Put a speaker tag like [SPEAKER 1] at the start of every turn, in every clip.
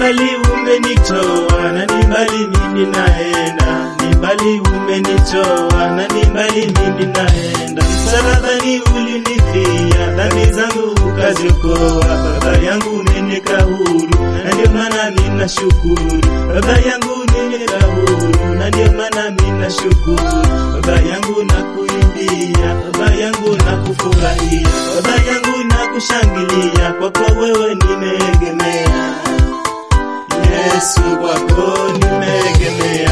[SPEAKER 1] mbali umenitoa na ni mbali mimi naenda, ni mbali umenitoa na ni mbali mimi naenda. Msalabani ulinifia, dhambi zangu ukaziokoa. Baba yangu umeniweka huru, na ndio maana mimi nashukuru. Baba yangu umeniweka huru, na ndio maana mimi nashukuru. Baba yangu nakuimbia, baba yangu nakufurahia, baba yangu nakushangilia, kwa kuwa wewe nimeegemea. Yesu kwako nimeegemea.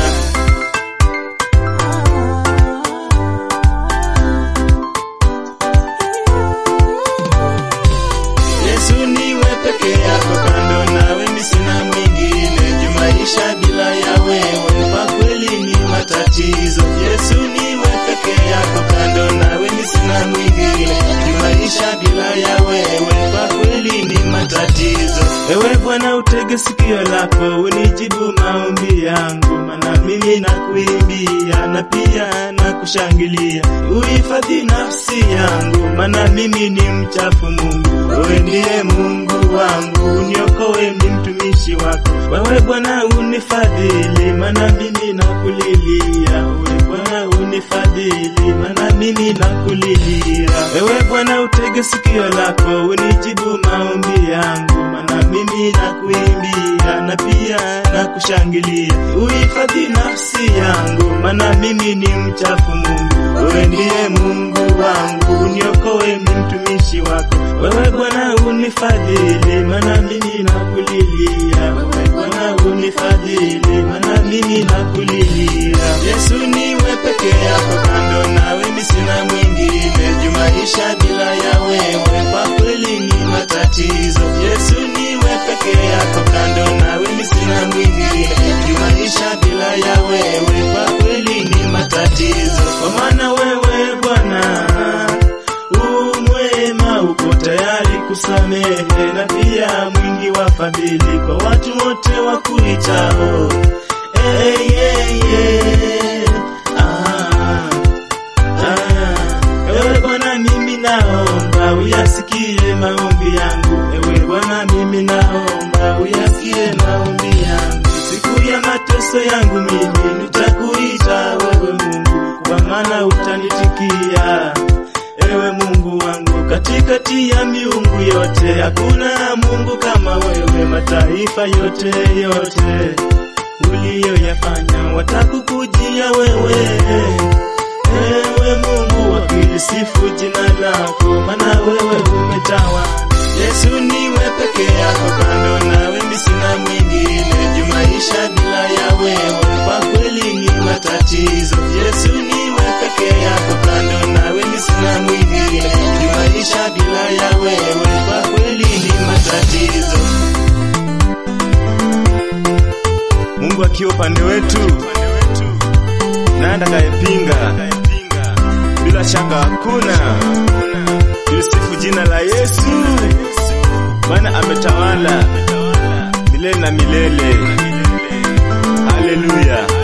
[SPEAKER 1] Yesu niwe peke yako, kando nawe mimi sina mwingine. Juu maisha bila ya wewe kwa kweli ni matatizo. Yesu niwe peke yako, kando nawe mimi sina mwingine. Juu maisha bila ya wewe kwa kweli ni matatizo. Ewe Bwana, utege sikio lako unijibu maombi yangu, maana mimi nakuimbia na pia nakushangilia. Uhifadhi nafsi yangu, maana mimi ni mchafu Mungu. Wewe ndiye Mungu wangu, uniokoe ni mtumishi wako. Wewe Bwana unifadhili, maana mimi nakulilia. Wewe Bwana unifadhili, maana mimi nakulilia. Ewe Bwana utege sikio lako unijibu maombi yangu, maana mimi nakuimbia na pia nakushangilia. Uhifadhi nafsi yangu, maana mimi ni mchafu Mungu. Wewe ndiye Mungu wangu, uniokoe ni mtumishi wako. Wewe Bwana unifadhili, maana mimi nakulilia. Wewe Bwana unifadhili, maana mimi nakulilia. Yesu niwe peke yako, kando nawe mimi sina mwingine. Juu maisha bila ya wewe kwa kweli ni matatizo. Yesu niwe peke yako, kando nawe mimi sina mwingine. Juu maisha bila ya wewe kwa kweli ni matatizo. Kwa maana wewe Bwana umwema, uko tayari kusamehe na pia mwingi wa fadhili kwa watu wote wakuitao. Hey, hey, hey. Ah, ah. Ewe Bwana, mimi naomba uyasikie maombi yangu. Ewe Bwana, mimi naomba uyasikie maombi yangu. Siku ya mateso yangu mimi nitakuita wewe Mungu, kwa maana utanitikia. Ewe Mungu wangu, katikati ya miungu yote hakuna Mungu kama wewe. Mataifa yote yote uliyoyafanya watakukujia wewe. Ewe Mungu, wakilisifu jina lako, maana wewe umetawala. Yesu niwe peke yako, kando nawe mimi sina mwingine. Juu maisha bila ya wewe kwa kweli ni matatizo. Yesu niwe peke yako, kando nawe mimi sina mwingine. Juu maisha bila ya wewe kwa kweli ni matatizo. Mungu akiwa upande wetu, nani atakayepinga? Bila shaka hakuna. Tulisifu jina la Yesu, maana ametawala milele na milele. Haleluya.